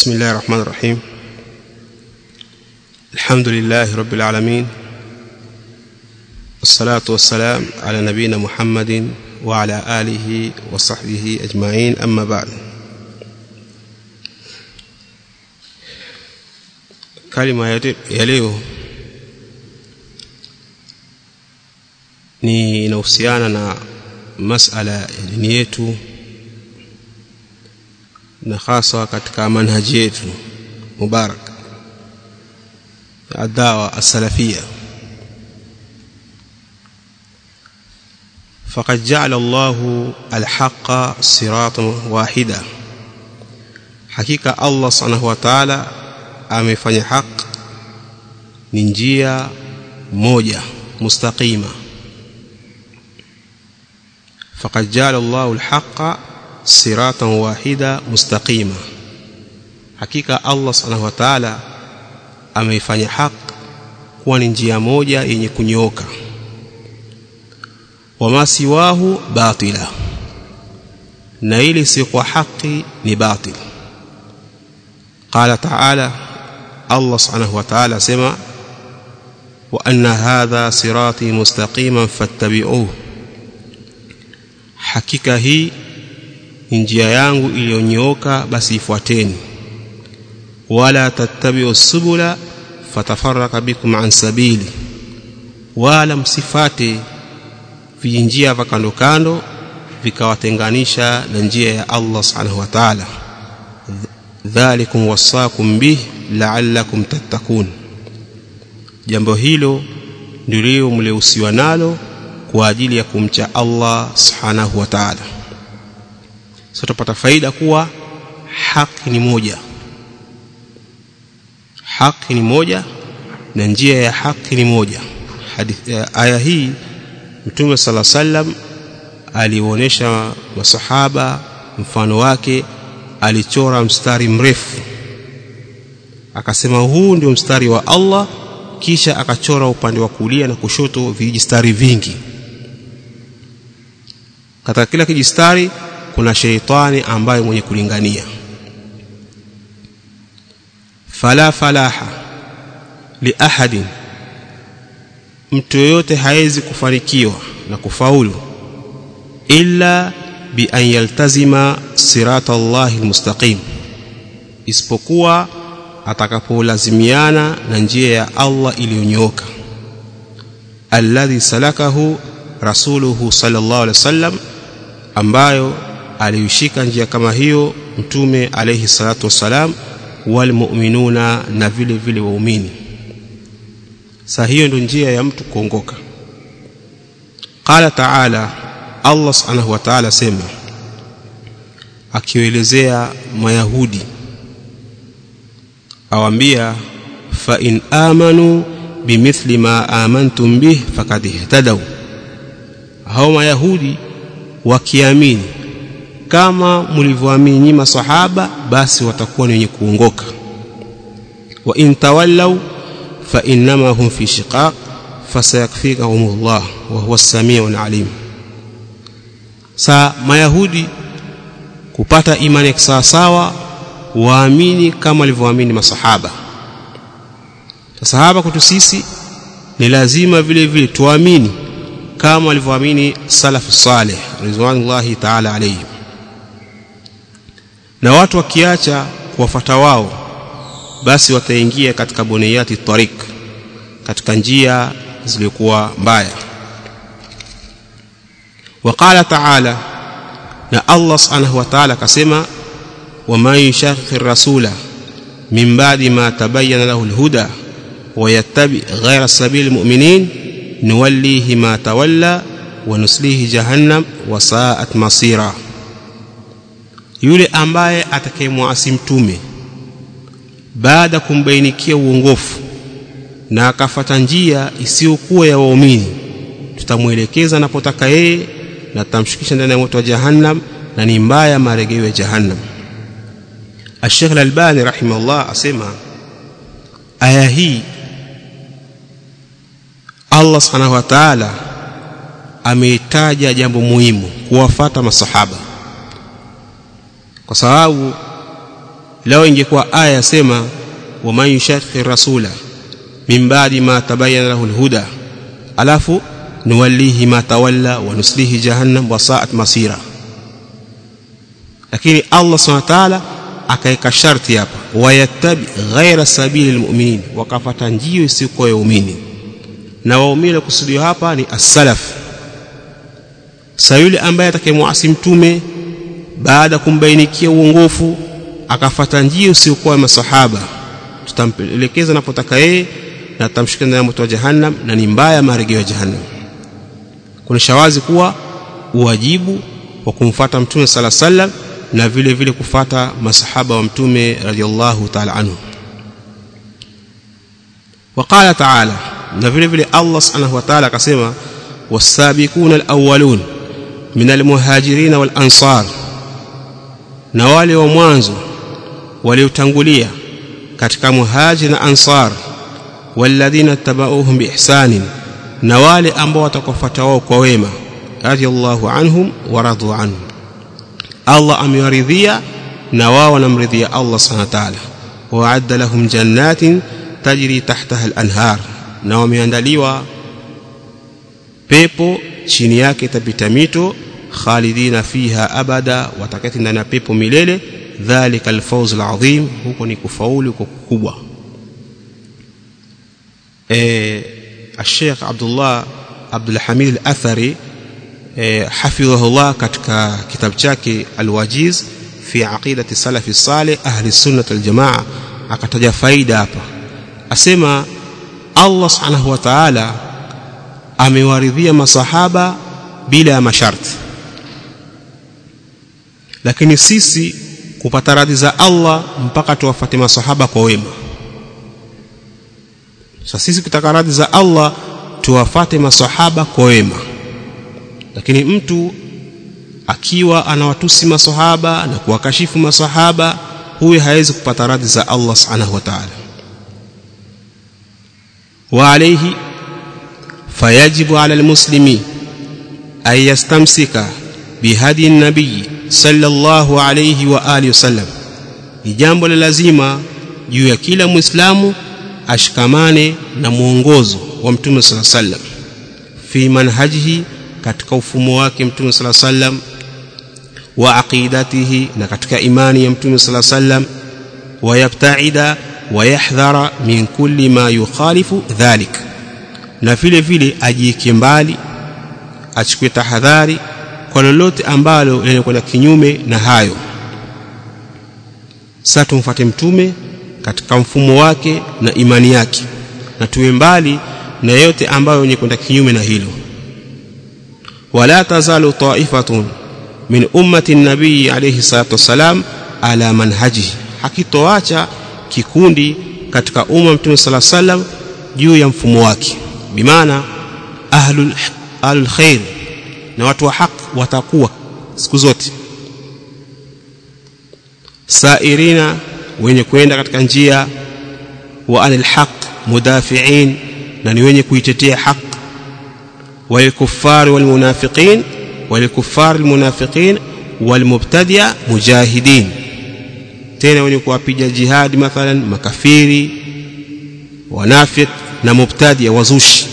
بسم الله الرحمن الرحيم الحمد لله رب العالمين والصلاة والسلام على نبينا محمد وعلى آله وصحبه أجمعين أما بعد kalima ya leo ni inahusiana na masala ya dini yetu na hasa katika manhaji yetu mubarak adawa as-salafia فقد جعل الله الحق صراطا واحدا حقيقه الله سبحانه وتعالى amefanya haq ni njia moja mustaqima faqad ja'ala Allahu al-haqqa siratan wahida mustaqima hakika Allah subhanahu wa ta'ala ameifanya haq kuwa ni njia moja yenye kunyooka wama siwahu batila na ili si kwa haki ni batil qala ta'ala Allah subhanahu wa ta'ala sema wa anna hadha sirati mustaqiman fattabi'uhu hakika hii ni njia yangu iliyonyooka basi ifuateni wala tattabi'u subula fatafarraka bikum an sabili wala msifate vijinjia vya kando kando vikawatenganisha na njia ya Allah subhanahu wa ta'ala dhalikum wasakum bih la'allakum tattakun jambo hilo ndilo mleusiwa nalo kwa ajili ya kumcha Allah subhanahu wa ta'ala sasa tupata faida kuwa haki ni moja haki ni moja na njia ya haki ni moja hadithi aya hii mtume sala sallam alionyesha masahaba mfano wake alichora mstari mrefu akasema huu ndio mstari wa Allah kisha akachora upande wa kulia na kushoto vijistari vingi katika kila kijistari kuna sheitani ambaye mwenye kulingania fala falaha li ahadin mtu yoyote hawezi kufanikiwa na kufaulu illa bi an yaltazima sirata Allahi almustaqim isipokuwa atakapolazimiana na njia ya Allah iliyonyooka alladhi salakahu rasuluhu sallallahu alaihi wasallam ambayo aliushika njia kama hiyo mtume alayhi salatu wassalam walmu'minuna na vile vile waumini sa hiyo ndio njia ya mtu kuongoka qala ta'ala Allah subhanahu wa ta'ala sema akielezea mayahudi awambia fa in amanu bimithli ma amantum bih faqad ihtadaw hao mayahudi wakiamini kama mlivyoamini nyinyi maswahaba basi watakuwa ni wenye kuongoka wa in tawallaw fa innama hum fi shiqaq fasayakfikahumullah wa huwa as-sami'ul alim sa mayahudi kupata imani ya sawasawa waamini kama walivyoamini masahaba sahaba kwetu sisi ni lazima vile vile tuamini kama walivyoamini salafu salih ridwanullahi ta'ala alayhi na watu wakiacha kuwafuata wao basi wataingia katika buniyati tariq katika njia zilizokuwa mbaya وقال تعالى na Allah subhanahu wa ta'ala akasema ومن يشاقق الرسول من بعد ما تبين له الهدى ويتبع غير سبيل المؤمنين نوليه ما تولى ونسليه جهنم وساءت مصيرا yule ambaye atakayemwasi mtume baada kumbainikia uongofu na akafata njia isiyokuwa ya waumini tutamwelekeza anapotaka yeye na tutamshukisha ndani ya moto wa jahannam na ni mbaya marejeo ya jahannam Sheikh Al-Albani rahimahullah asema aya hii Allah Subhanahu wa Ta'ala ameitaja jambo muhimu kuwafata masahaba kwa sababu lao ingekuwa aya yasema waman yushaqi rasula min ba'di ma tabayyana lahu alhuda alafu nuwallihi ma tawalla wa nuslihi jahannam wa sa'at masira lakini Allah subhanahu wa ta'ala akaeka sharti hapa wayattabi ghaira sabili almu'minin wakafata njia isiyokuwa ya waumini na waumini kusudio hapa ni as-salaf sa yule ambaye atakayemwasi mtume baada kumbainikia uongofu akafata njia isiyokuwa ya masahaba tutampelekeza napotaka yeye na tutamshika ndani ya moto wa jahannam na ni mbaya marejeo ya jahannam kuna shawazi kuwa uwajibu wa kumfata mtume sala sallam na vile vile kufata masahaba wa mtume radhiallahu ta'ala anhu وقال تعالى na vile vile Allah subhanahu wa ta'ala akasema wasabiquna alawwalun min almuhajirin wal ansar na wale wa mwanzo waliotangulia katika muhajir na ansar walladhina tabauhum biihsanin na wale ambao watakofuata wao kwa wema radiyallahu anhum wa radu anhum Allah amewaridhia na wao wanamridhia Allah subhanahu wa ta'ala wa'adda lahum jannatin tajri tahtaha al-anhar na wameandaliwa pepo chini yake itapita mito khalidina fiha abada watakati ndani ya pepo milele dhalika alfawz alazim huko ni kufaulu kwa kukubwa eh Sheikh Abdullah Abdul Hamid Al-Athari eh hafidhahullah katika kitabu chake Al-Wajiz fi aqidati salafi salih ahli sunnah wal jamaa akataja faida hapa asema Allah subhanahu wa ta'ala amewaridhia masahaba bila ya masharti lakini sisi kupata radhi za Allah mpaka tuwafate masahaba kwa wema sasa sisi kutaka radhi za Allah tuwafate masahaba kwa wema lakini mtu akiwa anawatusi masahaba na kuwakashifu masahaba huyu hawezi kupata radhi za Allah subhanahu wa ta'ala wa alayhi fayajibu ala almuslimi an yastamsika bihadi nabii sallallahu alayhi wa alihi wasallam ni jambo la lazima juu ya kila muislamu ashikamane na mwongozo wa mtume sala sallam fi manhajihi katika ufumo wake mtume sala sallam wa aqidatihi na katika imani ya mtume sala sallam wa yabtaida wa yahdhara min kulli ma yukhalifu dhalik na vile vile ajieke mbali achukue tahadhari kwa lolote ambalo linakwenda kinyume na hayo sasa tumfuate mtume katika mfumo wake na imani yake na tuwe mbali na yote ambayo yenye kwenda kinyume na hilo wala tazalu ta'ifatun min ummati nabii alayhi salatu wasalam ala manhajihi hakitoacha kikundi katika umma mtume sala sallam juu ya mfumo wake bimaana ahlul ahlul khair na watu wa haki watakuwa siku zote sairina wenye kwenda katika njia wa anil haq mudafi'in na ni wenye kuitetea haq walikuffar walmunafiqin walikuffar almunafiqin walmubtadi'a mujahidin tena wenye kuwapiga jihad mathalan makafiri wanafiq na mubtadi'a wazushi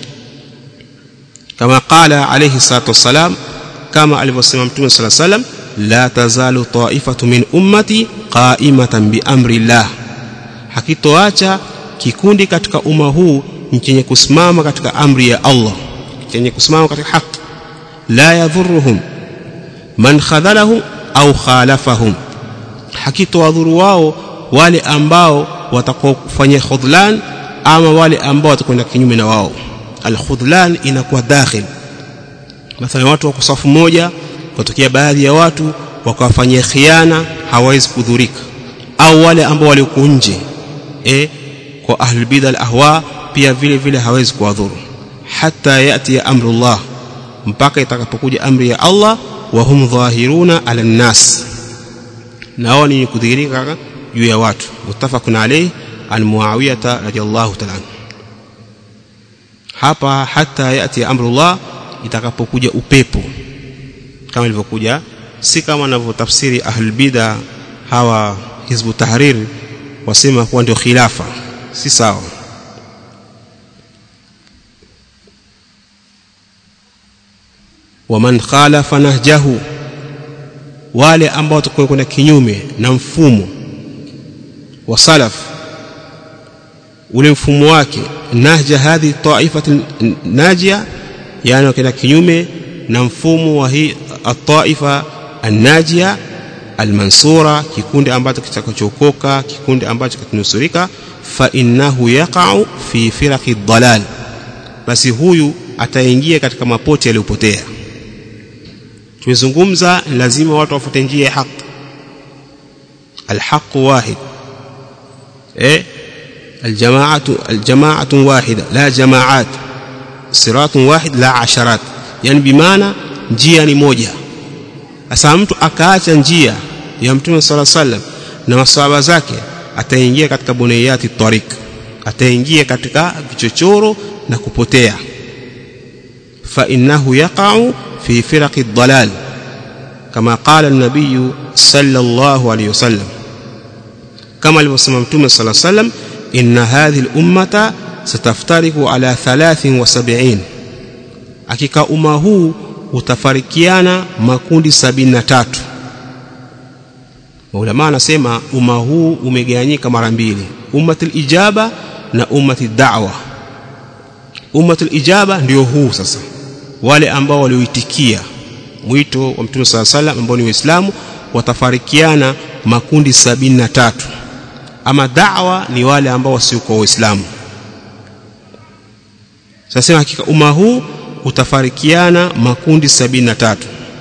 kama qala alayhi salatu wassalam kama alivyosema mtume sala salam la tazalu ta'ifatu min ummati qa'imatan bi amri llah hakitoacha kikundi katika umma huu chenye kusimama katika amri ya Allah chenye kusimama katika haki la yadhurruhum man khadhalahum au khalafahum hakitowadhuru wao wale ambao watakofanya khudlan ama wale ambao watakwenda kinyume na wao alkhudlan inakuwa dakhil mathalan watu wako safu moja kutokea baadhi ya watu wakawafanyia khiana hawawezi kudhurika au wale ambao walikuwa nje eh kwa ahlul bid'a al ahwa pia vile vile hawezi kuwadhuru hata yati ya amrullah mpaka itakapokuja amri ya Allah wa hum dhahiruna ala nas nao ni kudhihirika juu ya watu muttafaqun alayhi an muawiyah radiyallahu ta'ala hapa hata yati amrullah itakapokuja upepo kama ilivyokuja si kama wanavyotafsiri ahlul bid'a hawa hizbu tahrir wasema kuwa ndio khilafa si sawa waman khalafa nahjahu wale ambao watakuwa kwenda kinyume na mfumo wa salaf ule mfumo wake nahja hadhi taifati najia yani wakenda kinyume na mfumo wa hii ataifa annajia almansura kikundi ambacho kitakachokoka kikundi ambacho kitanusurika fa innahu yaqa'u fi firaqi dhalal basi huyu ataingia katika mapoti yaliyopotea tumezungumza lazima watu wafuate njia ya haki alhaq wahid eh الجماعة الجماعة واحدة لا جماعات صراط واحد لا عشرات يعني بمعنى njia ni moja sasa mtu akaacha njia ya mtume sala sallam na maswahaba zake ataingia katika bunayati tariq ataingia katika vichochoro na kupotea fa innahu yaqa'u fi firaqi dhalal kama qala an-nabiy sallallahu alayhi wasallam kama alivyosema mtume sala sallam inna hadhihi al-ummata sataftariku ala 73 hakika umma huu utafarikiana makundi 73 maulama anasema umma huu umegawanyika mara mbili ummatul ijaba na ummatul da'wa ummatul ijaba ndio huu sasa wale ambao walioitikia mwito wa mtume sala salam ambao ni waislamu watafarikiana makundi 73 ama da'wa ni wale ambao wasiokuwa waislamu sasa hakika umma huu utafarikiana makundi 73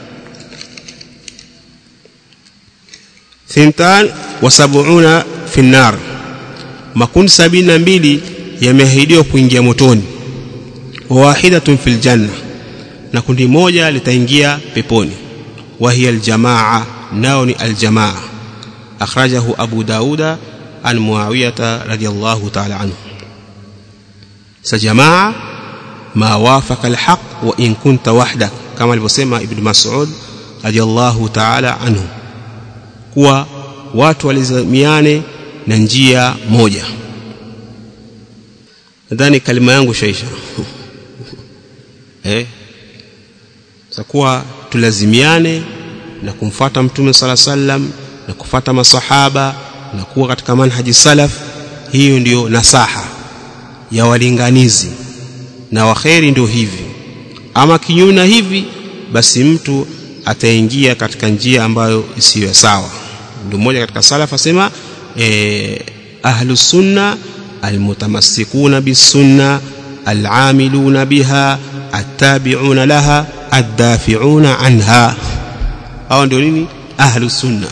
thintan wa sab'una fi nar makundi 72 yameahidiwa kuingia motoni wa wahidatun fil janna na kundi moja litaingia peponi wa hiya aljamaa nao ni aljamaa akhrajahu abu dauda an muawiyata radiyallahu ta'ala anhu sa jamaa ma wafaqa alhaq wa in kunta wahdak kama alivyosema ibn mas'ud radiyallahu ta'ala anhu kuwa watu walizamiane na njia moja nadhani kalima yangu shaisha eh sakuwa tulazimiane na kumfata mtume sala sallam na kufata masahaba na kuwa katika manhaji salaf hiyo ndiyo nasaha ya walinganizi na waheri ndio hivi ama kinyume na hivi basi mtu ataingia katika njia ambayo isiyo sawa ndio mmoja katika salaf asema eh, ahlus sunna almutamassikuna bisunna al'amiluna biha attabi'una laha addafi'una anha hao ndio nini ahlus sunna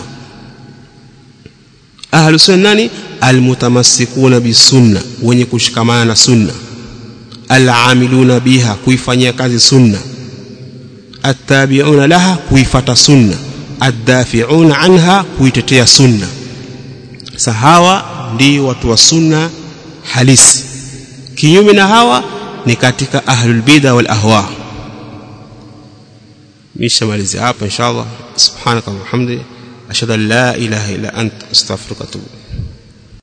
ahlus sunna nani almutamassikuna bisunna wenye kushikamana na sunna al'amiluna biha kuifanyia kazi sunna attabi'una laha kuifata sunna addafi'una anha kuitetea sunna sahawa ndio watu wa sunna halisi kinyume na hawa ni katika ahlul bid'a wal ahwa mishamalizia hapa inshallah subhanaka wa bihamdika ashhadu an la ilaha illa anta astaghfiruka wa atubu